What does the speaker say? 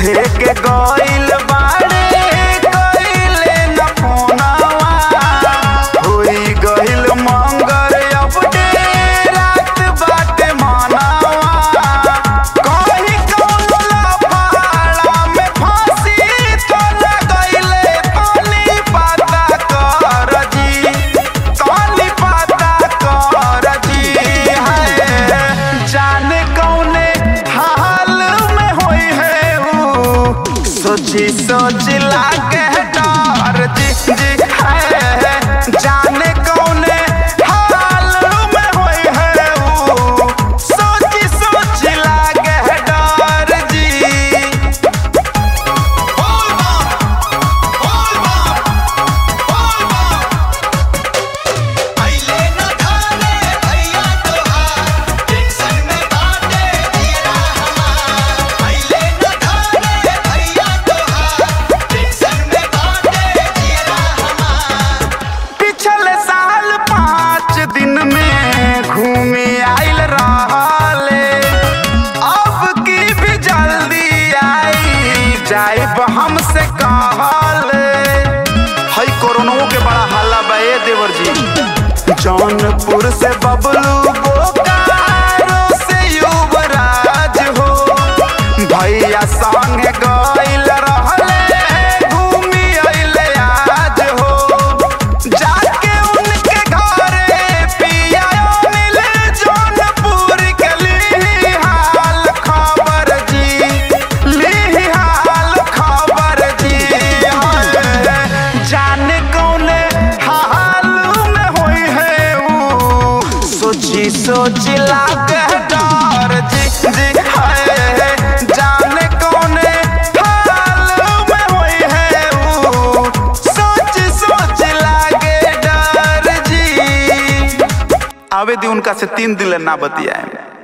लेके गइल बाड़े कइले न फोनवा होई गइल मंगर अब रात बाटे मनवा कहीं कौनो लफाड़ा में फांसी तो न गइले तनी पता कर जी तनी पता कर जी है जाने कौने हाल में होई है ऊ सोची सोच लागे डर जी जी है जाने कौने हाल में होई है ऊ सोची सोच लागे डर जी पहिले न खाने भैया तोहार टेंशन में बाटे जीरा हमार पहिले न खाने भैया तोहार टेंशन में बाटे जीरा हमार पिछले साल पाँच दिन में घूमी आइल रहले अब की भी जल्दी आई जाइब हमसे कहले हई कोरोना के बड़ा हल्ला बा ए देवर जी जौनपुर से बबलू बोकारो से युवराज हो भैया संगे गइल रहले घूमी अइले आज हो जाके उनके घरे पिया मिल जौनपुर के ली हाल खबर जी ली हाल खबर जी जाने कौने हाल में होई है ऊ सोची सोची लागे डर जी जी है जाने कौने हाल में होई है ऊ सोच सोच लागे डर जी आवे दी उनका से तीन दिन ले ना बतियाए